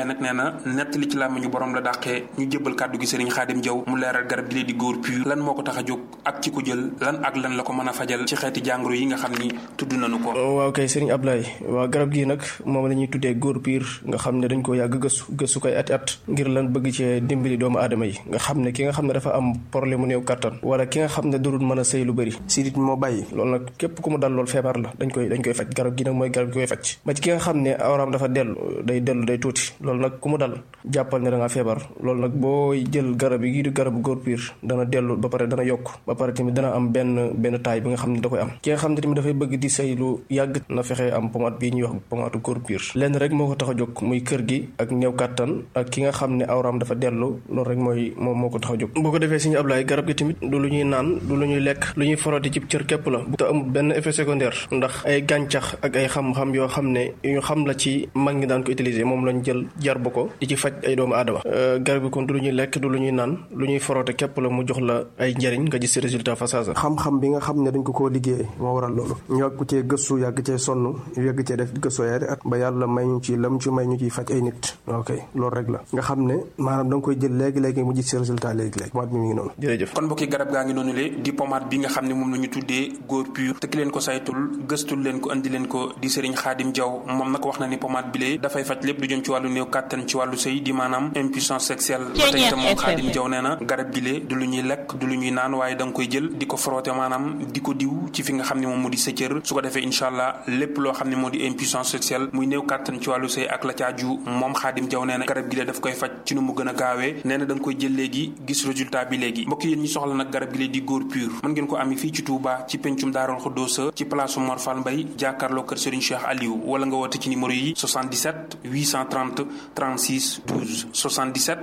nag nee na nettali ci làmmiñu borom la dàqee ñu jébbal kàddu gi sëriñ xaadim jaw mu leeral garab gi lee di góor pur lan moo ko tax a jóg ak ci ko jël lan ak lan la ko mën a fajal ci xeeti jàngoro yi nga xam ni tudd nañu ko waaw kay sëriñ Ablaye waaw garab gi nag moom la ñuy tuddee góor pur nga xam ne dañ ko yàgg gëstu gëstu koy ati at ngir lan bëgg cee dimbali doomu aadama yi nga xam ne ki nga xam ne dafa am problème mu néew kattan wala ki nga xam ne durul mën a sëy lu bëri sidit moo bàyyi loolu nag képp ku mu dal loolu feebar la dañ koy dañ koy faj garab gi nag mooy garab gi koy faj ba ci ki nga xam ne awraam dafa dellu day dellu day tuuti loolu nag ku mu dal jàppal ne da ngaa feebar loolu nag boo jël garab yi di garabu góor piir dana dellu ba pare dana yokk ba pare tamit dana am benn benn taay bi nga xam ne da koy am ki nga xam ne tamit dafay bëgg di sëy lu yàgg na fexe am pomade bii ñuy wax pomade góor piir lenn rek moo ko tax a jóg muy kër gi ak néew kàttan ak ki nga xam ne awraam dafa dellu loolu rek mooy moom moo ko tax a jóg boo ko defee suñu ablaay garab gi tamit du lu ñuy naan du lu ñuy lekk lu ñuy foroti ci cër képp la bu te amul benn effet secondaire ndax ay gàncax ak ay xam-xam yoo xam ne yu ñu xam la ci mag ñi daan ko utiliser moom lañ jël jar ba ko di ci faj ay doomu aadama garab gi kon du lu ñuy lekk du lu ñuy naan lu ñuy foroote képp la mu jox la ay njëriñ nga gis résultat fa saasa xam-xam bi nga xam ne dañ ko koo liggéey moo waral loolu ñu yàgg cee gëstu yàgg cee sonn yàgg cee def gëstu yaari at ba yàlla may ñu ci lam ci may ñu ciy faj ay nit ok loolu rek la nga xam ne maanaam da nga koy jël léegi-léegi mu gis résultat léegi-léegi pomade bi mi ngi noonu jërëjëf kon mbokki garab gaa ngi noonu le di pomade bi nga xam ne moom la ñu tuddee góor pur te ki leen ko saytul gëstul leen ko andi leen ko di sëriñ xaadim jaw moom nag wax na ni pomade bi lee dafay faj lépp lu jëm ci wàllu néew kàttan ci wàllu sëy di maanaam impuissance sexuelle ba tey itam moom xaadim jaw nee na garab gi lee du lu ñuy lekk du lu ñuy naan waaye da nga koy jël di ko frotté maanaam di ko diw ci fi nga xam ne moom moo di sa cër su ko defee incha allah lépp loo xam ne moo di impuissance sexuelle muy néew kàttan ci wàllu sëy ak la caaju moom xaadim jaw nee na garab gi lee daf koy faj ci nu mu gën a gaawee nee na da nga koy jël léegi gis résultat bi léegi mbokk yéen ñi soxla nag garab gi lee di góor pur mën ngeen ko ami fii ci Touba ci pencum Daarul Xuddoosa ci place Mor Fall Mbay jàkkaarloo kër Serigne Cheikh Aliou wala nga woote ci numéro yi 77 830 36 12 77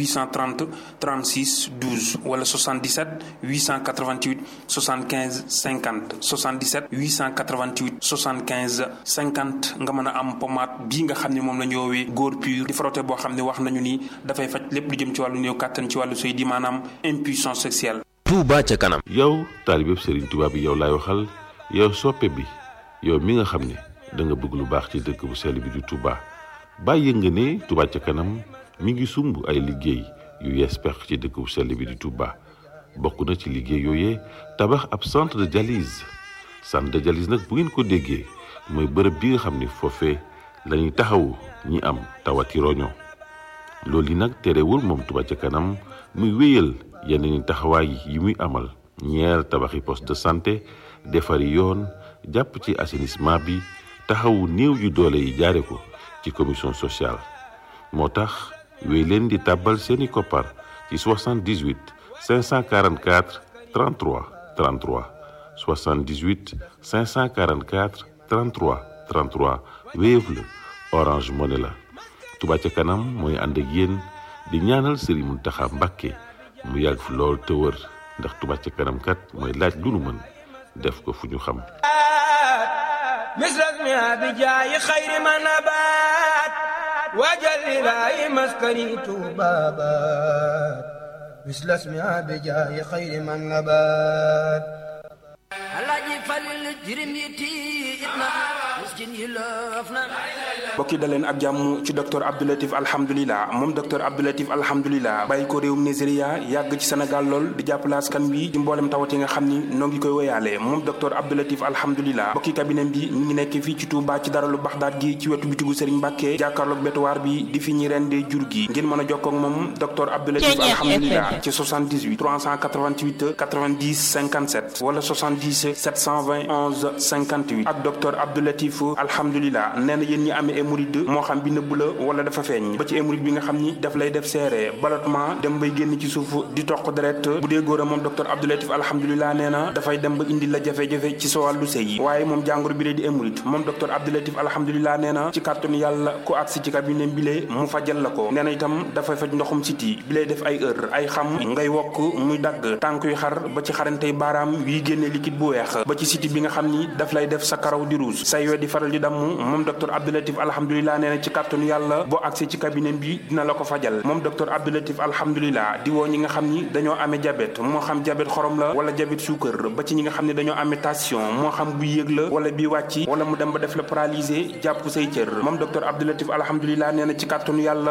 830 36 12 wala 77 888 75 50 77 888 75 50 nga mën a am pommade bii nga xam ne moom la ñu woowee góor pur di frotté boo xam ne wax nañu ni dafay faj lépp lu jëm ci wàllu néew kàttan ci wàllu sëy di maanaam impuissance sexuelle Touba ca kanam. yow taalibe Serigne Touba bi yow laay waxal yow soppe bi yow mi nga xam ne da nga bëgg lu baax ci dëkk bu sell bi di Touba bàyyi nga ne Touba ca kanam mi ngi sumb ay liggéey yu yees pex ci dëkk bu sell bi di Touba bokk na ci liggéey yooyee tabax ab centre de dialyse centre de dialyse nag bu ngeen ko déggee mooy bërëb bi nga xam ne foofee la ñuy taxawu ñi am tawati roño loolu yi nag terewul moom Touba ca kanam muy wéyal yeneen taxawaay yi muy amal ñeer tabaxi poste de santé defari yoon jàpp ci assainissement bi taxawu néew yu doole yi jaare ko ci commission sociale moo tax wéy leen di tàbbal seeni koppar ci 78 544 33 33 78 544 33 33 Wave la Orange Money la Touba ca kanam mooy ànd ak yéen di ñaanal Serigne Mountakha Mbacké mu yàgg fi lool te wër ndax Touba ca kanam kat mooy laaj lu nu mën def ko fu ñu xam misras mi abi jaayi xayri ma nabaat waajal ilaahi maskani tuubaabaat misras mi abi jaayi xayri ma nabaat alaaji falil jirim yi tiit na miskin yi loof na mbokk yi daleen ak jàmm ci docteur Abdoulatif alhamdulilah moom docteur Abdoulatif alhamdulilah bàyyi ko réewum Nigeria yàgg ci Sénégal lool di jàppale askan wi ci mboolem tawat yi nga xam ni noo ngi koy woyaale moom docteur Abdoulatif alhamdulilah mbokki cabinet bi mi ngi nekk fii ci Touba ci daralu Baxdaat gi ci wetu bitigu Serigne Mbàkke jàkkaarloog bétuwaar bi di fi ñi rendee jur gi ngeen mën a jokkoo ak moom docteur Abdoulatif alhamdulilah ci 78 388 90 57 wala 70 720 11 58 ak docteur Abdoulatif alhamdulilah nee na yéen ñi amee hémorroïde moo xam bi nëbb la wala dafa feeñ ba ci hémorroïde bi nga xam ni daf lay def seere ballottement dem bay génn ci suuf di toq deret bu dee góor a moom docteur Abdoulatif alhamdulilah nee na dafay dem ba indi la jafe-jafe ci sa wàllu sëy waaye moom jàngoro bi lee di hémorroïde moom docteur Abdoulatif alhamdulilah nee na ci kàttanu yàlla ku agsi ci cabinet bi lee mu fajal la ko nee na itam dafay faj ndoxum siti bi lay def ay heure ay xam ngay wokk muy dagg tànk yu xar ba ci xarantey baaraam yuy génne liquide bu weex ba ci siti bi nga xam ni daf lay def sa karaw di rouge say we di faral di damm moom docteur Abdoulatif alhamdulilah nee na ci kàttanu yàlla boo agsee ci cabinet bi dina la ko fajal moom docteur Abdoulatif alhamdulilah di woo ñi nga xam ni dañoo amee diabète moo xam diabète xorom la wala diabète suukar ba ci ñi nga xam ne dañoo amee tension moo xam bu yéeg la wala bi wàcc wala mu dem ba def la paralysé jàpp say cër moom docteur Abdoulatif alhamdulilah nee na ci kàttanu yàlla